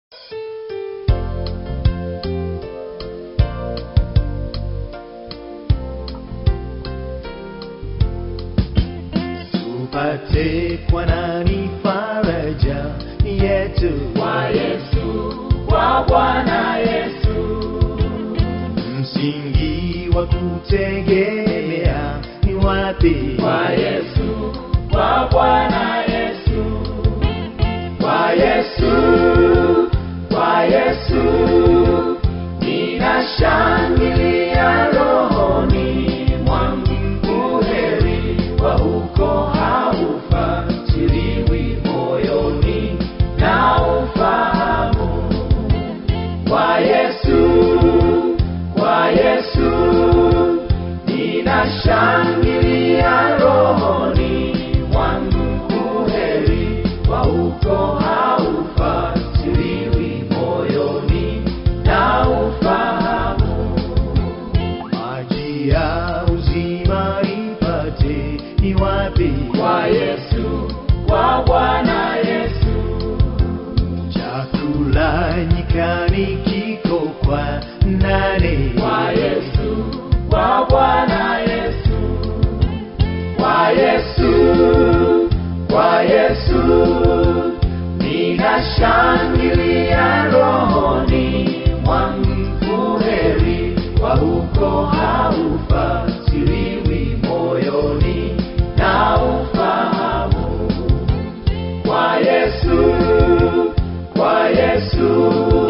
tupate kwa nani faraja yetu kwa Yesu, kwa Bwana Yesu, msingi wa kutegemea ni wapi kwa Yesu, kwa Bwana Yesu, kwa Yesu, kwa Yesu, ninashangilia rohoni mwangu, heri wa huko haufatiliwi moyoni na ufahamu kwa Yesu, kwa Yesu, ninashangilia rohoni mwangu, heri wa huko haufatiliwi moyoni na ufahamu. maji ya uzima ipate ni wapi Kwa Yesu, kwa Bwana Yesu, chakula nyikani kiko kwa nani kwa Yesu, kwa Bwana Yesu, kwa Yesu, kwa Yesu, ninashangilia rohoni mwangu, heri wa huko haufatiliwi moyoni na ufahamu kwa Yesu, kwa Yesu,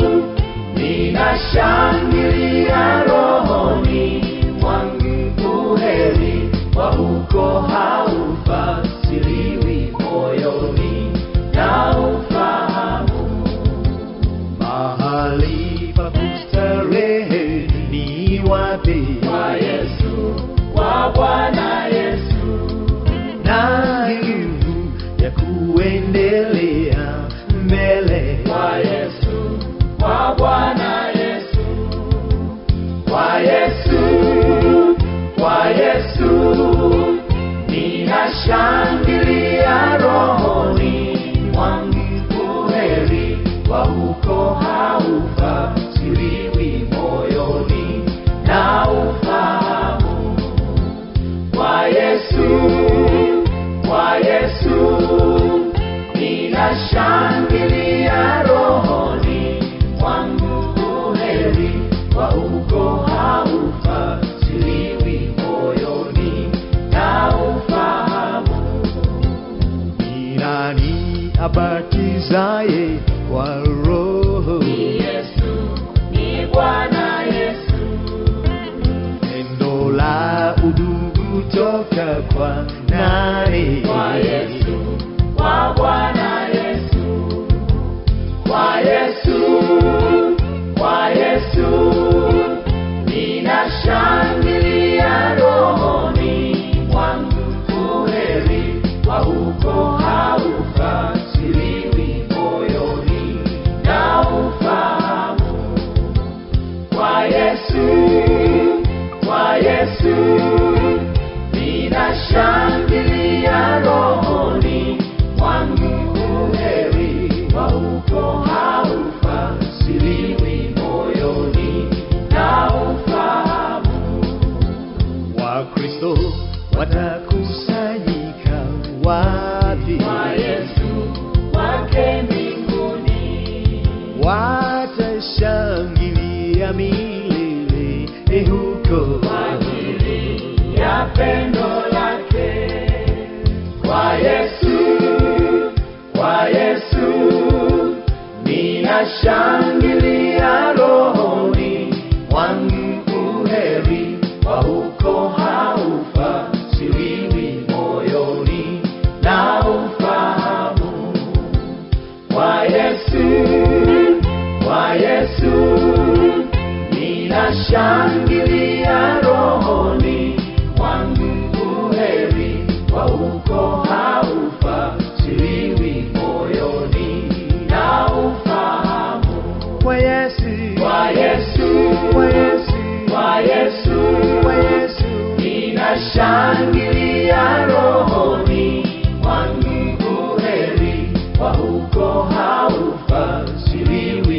ninashangilia rohoni mwangu, heri wa huko haufatiliwi moyoni na ufahamu. mahali pa kustarehe ni wapi Kwa Yesu, kwa Bwana Yesu, na nguvu ya kuendelea mbele kwa Yesu, kwa Bwana Yesu, kwa Yesu, kwa Yesu, ninashangilia rohoni mwangu, heri wa huko haufatiliwi moyoni na ufahamu kwa Yesu, kwa Yesu, ninashangilia rohoni mwangu, heri wa huko haufatiliwi moyoni na ufahamu. ni nani abatizaye kwa roho Ni Yesu, ni Bwana Yesu, pendo la udugu toka kwa nani kwa Yesu, kwa Bwana Yesu, kwa Yesu, kwa Yesu, ninashangilia rohoni mwangu, heri wa huko haufatiliwi moyoni na ufahamu kwa Yesu, kwa Yesu, ninashangilia rohoni mwangu, heri wa huko haufatiliwi moyoni na ufahamu. wakristo watakusanyika wapi Kwa Yesu, kwake mbinguni, watashangilia milele eh, huko kwa ajili ya pendo lake. Kwa Yesu, kwa Yesu, ninashangilia rohoni mwangu, heri wa huko haufatiliwi moyoni na ufahamu kwa Yesu, kwa Yesu, ninashangilia rohoni mwangu, heri wa huko haufatiliwi moyoni na ufahamu kwa Yesu kwa Yesu, kwa Yesu kwa Yesu, kwa Yesu ninashangilia rohoni mwangu, heri wa huko haufatiliwi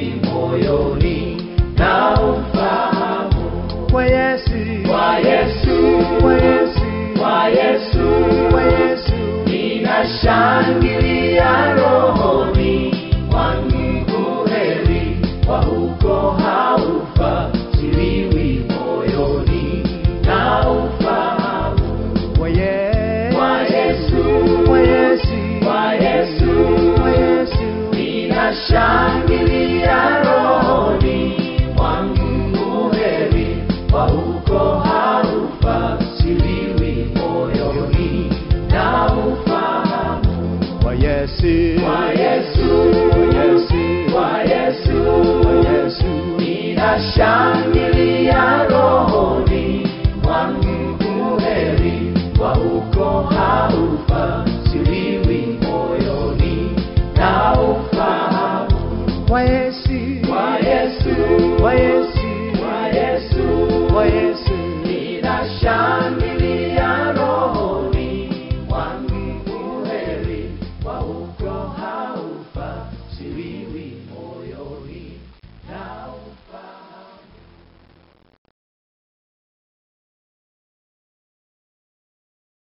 ninashangilia rohoni mwangu uheri wa huko haufasiriwi moyoni na ufahamu Kwa Yesu, kwa Yesu, kwa Yesu, kwa Yesu, kwa Yesu, ninashangilia rohoni mwangu uheri wa huko haufasiriwi moyoni na ufahamu kwa Yesu, kwa Yesu, kwa Yesu, kwa Yesu, kwa Yesu, ninashangilia rohoni mwangu uheri wa huko